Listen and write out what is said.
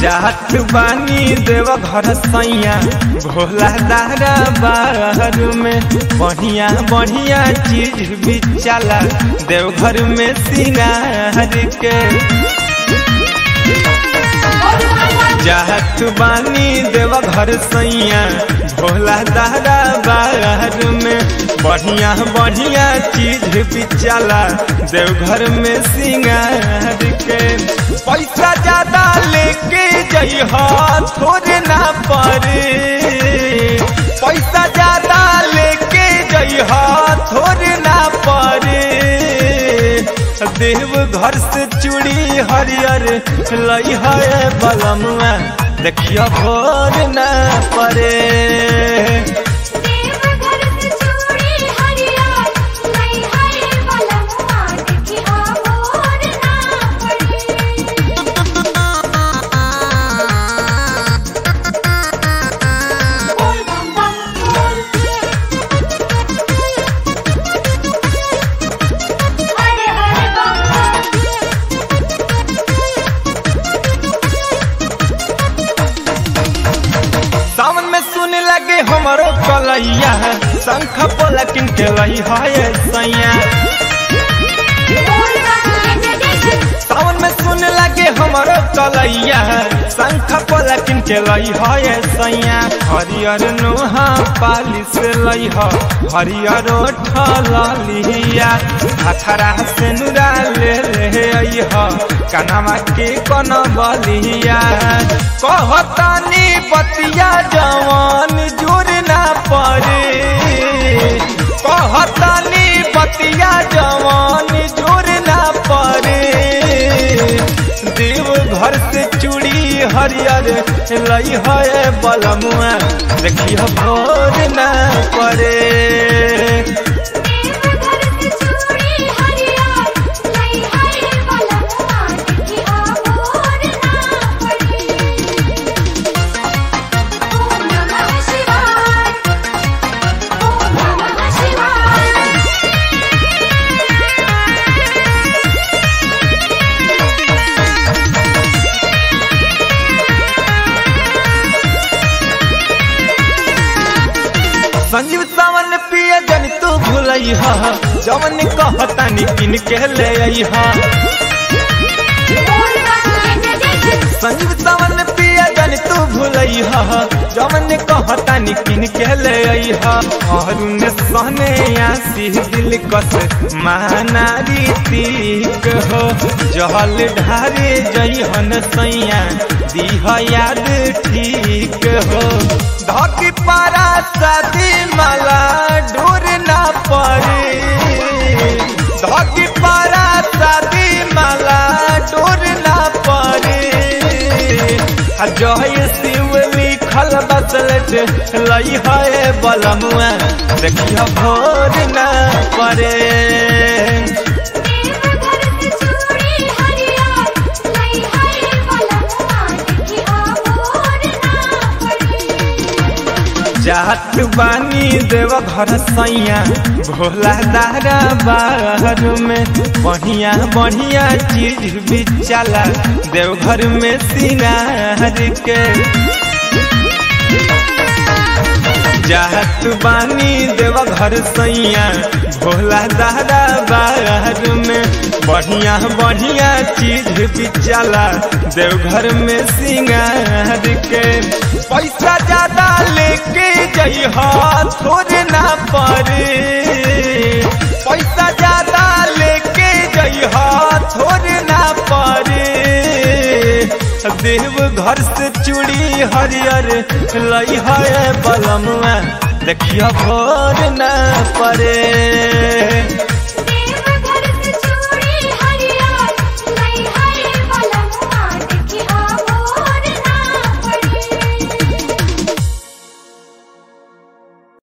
जात बानी देव घर सैया भोला दारा बाहर में बढ़िया बढ़िया चीज भी चला देवघर में सिंगार के जात बानी देव घर सैया भोला दादा बाहर में बढ़िया बढ़िया चीज भी चला देवघर में सिंगार के पैसा ज्यादा लेके जइहा थोड़े ना पड़े पैसा ज्यादा लेके जइहा थोड़े ना पड़े देव घर से चूड़ी हरियर लई है बलमुआ देखियो भोर न पड़े देवघर से चूड़ी हरियर लई है बलमुआ देखिया मोर ना पड़े बोल बम बम बोल हरे हरे बम बम सावन में सुन लगे हमारो कलैया शंख पलकिन के लई है सैया बोल बम जय जय जय सावन में सुन लगे हमारो कलैया शंख पलकिन के लई है सैया हरियर नोहा पाली से लई ह हरियर ठलिया अखरा से नुरा ले ले आई ह कनामा के कन बलिया कहतानी बतिया जवान जोर ना पड़े कहतानी बतिया जवान जोर ना पड़े देव घर से चूड़ी हरियर लई है बलमुआ देखियो भोर ना पड़े देवघर से चूड़ी हरियर लई है बलमुआ देखिया मोर ना पड़े ओम नमः शिवाय ओम नमः शिवाय संजीव सावन पिया जन तू भूलई हा जवन कहता निकिन के ले आई हा बोल बम जय जय जय संजीव सावन पिया जन तू भूलई हा जवन कहता निकिन के ले आई हा अरुण सहने आसी दिल कस मानारी तीक हो जहल ढारे जइहन सैया दीह याद ठीक हो धकी पारा शादी माला ढूर ना पड़े धकी पारा शादी माला ढूर ना पड़े आ जय शिव लिखल बसलट लई है बलमुआ देखियो भोर ना पड़े देवघर से चूड़ी हरियर लई है बलमुआ देखिया मोर ना पड़े जात बानी देव घर सैया भोला दारा बाहर में बढ़िया बढ़िया चीज भी चला देवघर में सिंगार के जात बानी देव घर सैया भोला दादा बाहर में बढ़िया बढ़िया चीज भी चला देवघर में सिंगार के पैसा ज्यादा लेके जइहा थोड़े ना पड़े पैसा ज्यादा लेके जइहा थोड़े ना पड़े देव घर से चूड़ी हरियर लई है बलमुआ देखियो भोर न पड़े